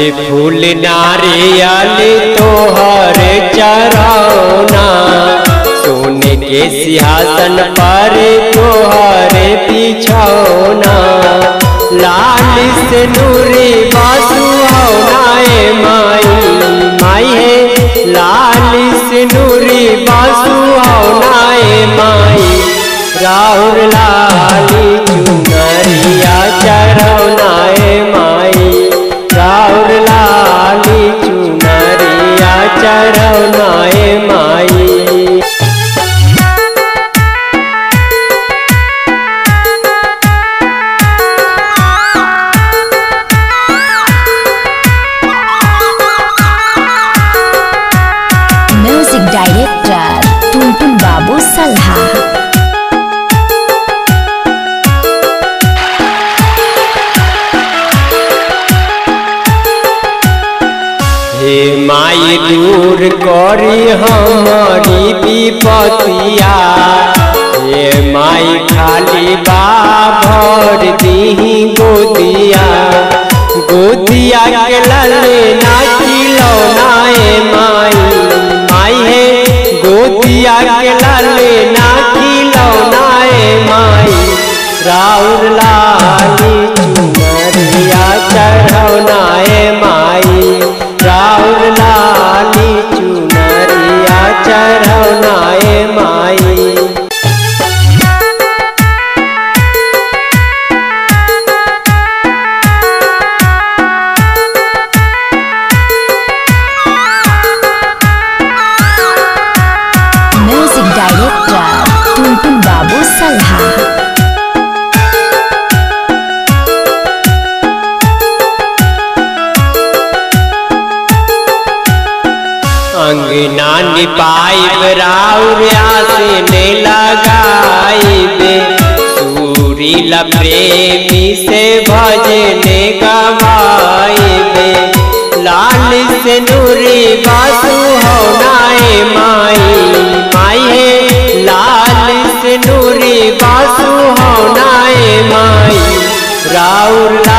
फूल नारियल तोहर चरौना सोने के सिंहासन पर तोहर बिछौना लाल से नूरी बासु हौनाए माई माई है लाल से नूरी बासु हौनाए माई राहुल लाली चुनरिया चरौनाए माई राहुल लाली चुनरिया चरौनाए माई म्यूजिक डायरेक्टर टुनटुन बाबू सल्हा हे माई दूर करी हमारी विपतिया हे माई खाली बा भर दीही गोदिया गोदिया के लले ना खिलौनाए माई माई है गोदिया के लले ना खिलौनाए माई राउर लाली चुनरिया चढ़ौनाए माई राउर लाली चुनरिया चढ़ौनाए माई म्यूजिक डायरेक्टर टुनटुन बाबू सल्हा अंगना निपाइब राउर आसे ने लगाइबे सूरील प्रेमी से भजने गवाइबे लाल से नूरी बासु होनाए माई माई है लाल से नूरी बासु होनाए माई राउर